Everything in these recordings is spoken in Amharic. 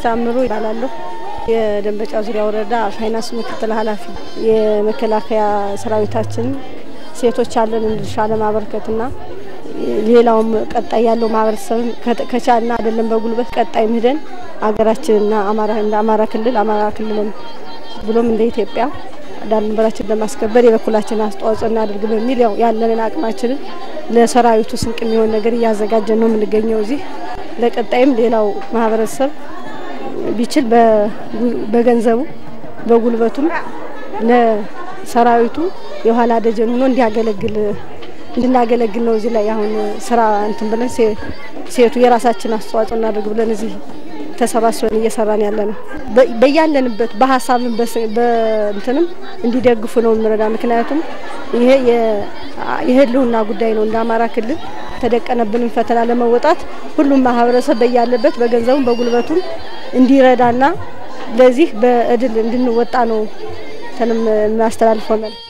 ታምሩ ይባላለሁ። የደንበጫ ዙሪያ ወረዳ ፋይናንስ ምክትል ኃላፊ። የመከላከያ ሰራዊታችን ሴቶች ያለን ድርሻ ለማበርከትና ሌላውም ቀጣይ ያለው ማህበረሰብ ከቻልና አይደለም በጉልበት ቀጣይ ምህደን ሀገራችንና አማራ እንደ አማራ ክልል አማራ ክልልን ብሎም እንደ ኢትዮጵያ ዳር ድንበራችን ለማስከበር የበኩላችን አስተዋጽኦ እናደርግ በሚል ያው ያለንን አቅማችንን ለሰራዊቱ ስንቅ የሚሆን ነገር እያዘጋጀን ነው የምንገኘው እዚህ ለቀጣይም ሌላው ማህበረሰብ ቢችል በገንዘቡ በጉልበቱም ለሰራዊቱ የኋላ ደጀን ሆኖ እንዲያገለግል እንድናገለግል ነው። እዚህ ላይ አሁን ስራ እንትን ብለን ሴቱ የራሳችን አስተዋጽኦ እናደርግ ብለን እዚህ ተሰባስበን እየሰራን ያለ ነው። በያለንበት በሀሳብም በእንትንም እንዲደግፉ ነው የምንረዳ። ምክንያቱም ይሄ የህልውና ጉዳይ ነው። እንደ አማራ ክልል ተደቀነብንን ፈተና ለመወጣት ሁሉም ማህበረሰብ በያለበት በገንዘቡም በጉልበቱም እንዲረዳና ለዚህ በእድል እንድንወጣ ነው ተንም የሚያስተላልፈው መልእክት።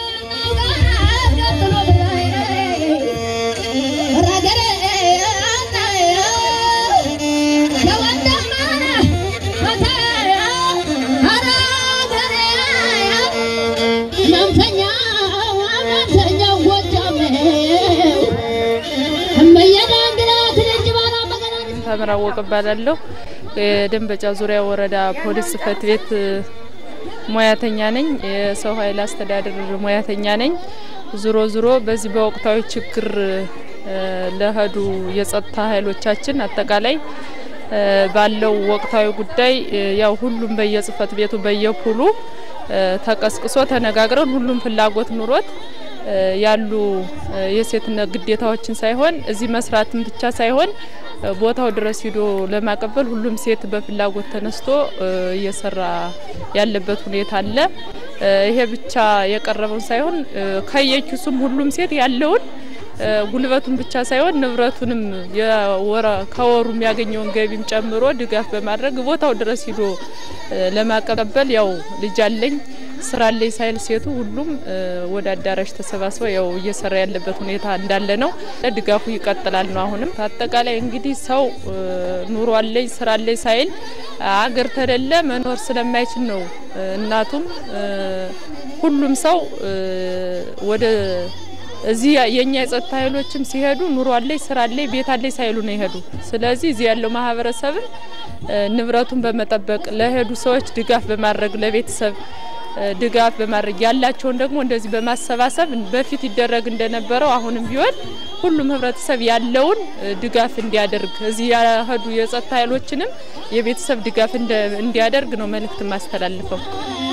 ታምራወቅ እባላለሁ። የደንበጫ ዙሪያ ወረዳ ፖሊስ ጽሕፈት ቤት ሙያተኛ ነኝ። የሰው ኃይል አስተዳደር ሙያተኛ ነኝ። ዙሮ ዙሮ በዚህ በወቅታዊ ችግር ለሄዱ የጸጥታ ኃይሎቻችን አጠቃላይ ባለው ወቅታዊ ጉዳይ ያው ሁሉም በየጽሕፈት ቤቱ በየፑሉ ተቀስቅሶ ተነጋግረን ሁሉም ፍላጎት ኑሮት ያሉ የሴትነት ግዴታዎችን ሳይሆን እዚህ መስራትን ብቻ ሳይሆን ቦታው ድረስ ሂዶ ለማቀበል ሁሉም ሴት በፍላጎት ተነስቶ እየሰራ ያለበት ሁኔታ አለ። ይሄ ብቻ የቀረበውን ሳይሆን ከየኪሱም ሁሉም ሴት ያለውን ጉልበቱን ብቻ ሳይሆን ንብረቱንም ከወሩ የሚያገኘውን ገቢም ጨምሮ ድጋፍ በማድረግ ቦታው ድረስ ሂዶ ለማቀበል ያው ልጅ አለኝ ስራ ላይ ሳይል ሴቱ ሁሉም ወደ አዳራሽ ተሰባስበው ያው እየሰራ ያለበት ሁኔታ እንዳለ ነው። ድጋፉ ይቀጥላል ነው። አሁንም አጠቃላይ እንግዲህ ሰው ኑሮ አለኝ ስራ አለኝ ሳይል አገር ተደለ መኖር ስለማይችል ነው። እናቱም ሁሉም ሰው ወደ እዚህ የኛ የጸጥታ ኃይሎችም ሲሄዱ ኑሮ አለኝ ስራ አለኝ ቤት አለኝ ሳይሉ ነው ይሄዱ። ስለዚህ እዚህ ያለው ማህበረሰብን ንብረቱን በመጠበቅ ለሄዱ ሰዎች ድጋፍ በማድረግ ለቤተሰብ ድጋፍ በማድረግ ያላቸውን ደግሞ እንደዚህ በማሰባሰብ በፊት ይደረግ እንደነበረው አሁንም ቢሆን ሁሉም ህብረተሰብ ያለውን ድጋፍ እንዲያደርግ እዚህ ያሄዱ የጸጥታ ኃይሎችንም የቤተሰብ ድጋፍ እንዲያደርግ ነው መልእክት ማስተላልፈው።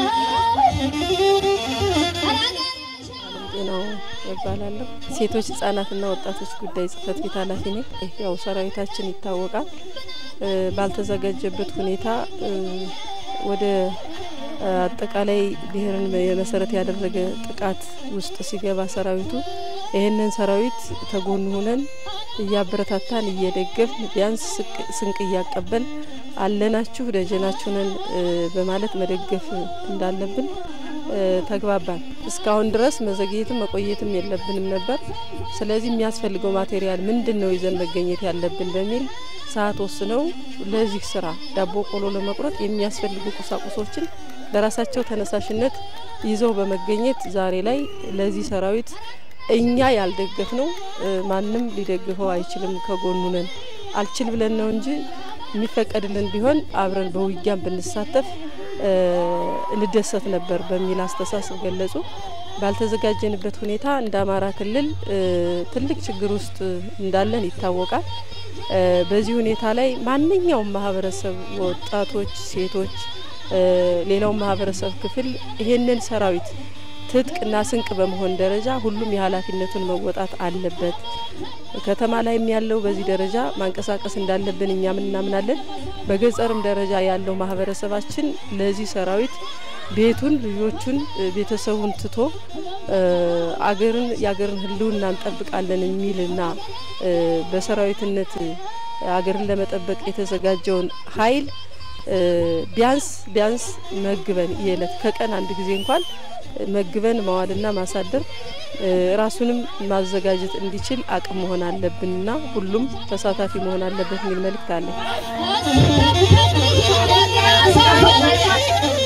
ነው እባላለሁ። ሴቶች ህጻናትና ወጣቶች ጉዳይ ጽህፈት ቤት ኃላፊ ነኝ። ያው ሰራዊታችን ይታወቃል ባልተዘጋጀበት ሁኔታ ወደ አጠቃላይ ብሔርን የመሰረት ያደረገ ጥቃት ውስጥ ሲገባ ሰራዊቱ ይህንን ሰራዊት ተጎን ሆነን እያበረታታን እየደገፍን ቢያንስ ስንቅ እያቀበል አለናችሁ ደጀናችሁንን በማለት መደገፍ እንዳለብን ተግባባን። እስካሁን ድረስ መዘግየትም መቆየትም የለብንም ነበር። ስለዚህ የሚያስፈልገው ማቴሪያል ምንድን ነው ይዘን መገኘት ያለብን በሚል ሰዓት ወስነው ለዚህ ስራ ዳቦ ቆሎ ለመቁረጥ የሚያስፈልጉ ቁሳቁሶችን በራሳቸው ተነሳሽነት ይዘው በመገኘት ዛሬ ላይ ለዚህ ሰራዊት እኛ ያልደገፍ ነው ማንም ሊደግፈው አይችልም። ከጎኑ ነን። አልችል ብለን ነው እንጂ የሚፈቀድልን ቢሆን አብረን በውጊያም ብንሳተፍ እንደሰት ነበር በሚል አስተሳሰብ ገለጹ። ባልተዘጋጀንበት ሁኔታ እንደ አማራ ክልል ትልቅ ችግር ውስጥ እንዳለን ይታወቃል። በዚህ ሁኔታ ላይ ማንኛውም ማህበረሰብ፣ ወጣቶች፣ ሴቶች፣ ሌላው ማህበረሰብ ክፍል ይሄንን ሰራዊት ትጥቅና ስንቅ በመሆን ደረጃ ሁሉም የኃላፊነቱን መወጣት አለበት። ከተማ ላይም ያለው በዚህ ደረጃ ማንቀሳቀስ እንዳለብን እኛም እናምናለን። በገጠርም ደረጃ ያለው ማህበረሰባችን ለዚህ ሰራዊት ቤቱን፣ ልጆቹን፣ ቤተሰቡን ትቶ አገርን የአገርን ሕልውና እንጠብቃለን የሚልና በሰራዊትነት አገርን ለመጠበቅ የተዘጋጀውን ኃይል ቢያንስ ቢያንስ መግበን የዕለት ከቀን አንድ ጊዜ እንኳን መግበን ማዋልና ማሳደር ራሱንም ማዘጋጀት እንዲችል አቅም መሆን አለብንና ሁሉም ተሳታፊ መሆን አለበት የሚል መልእክት አለ።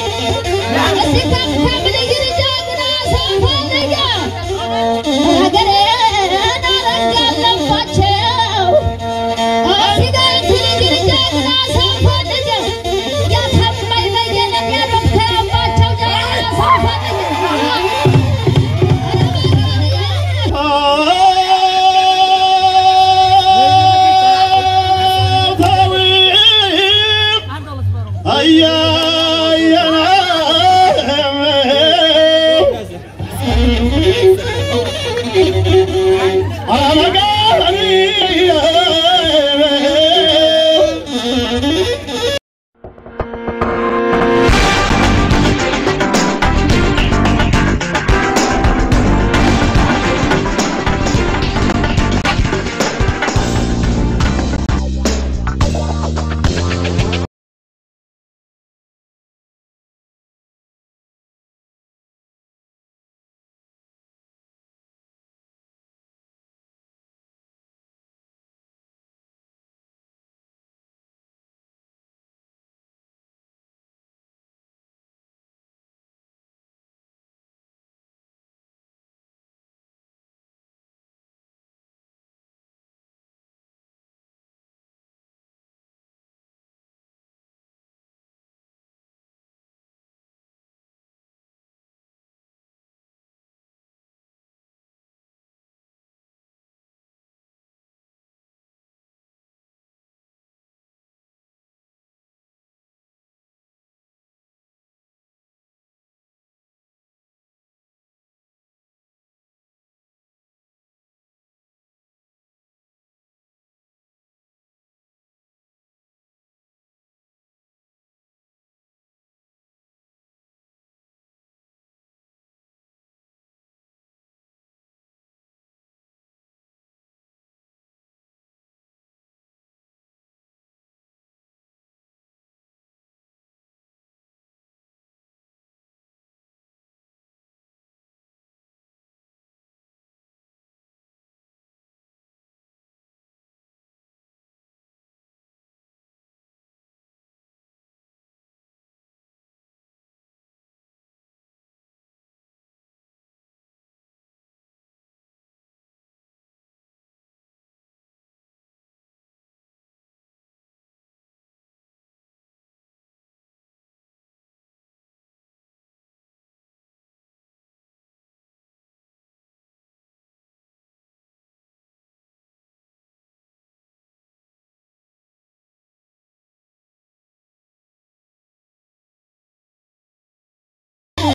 ሀገር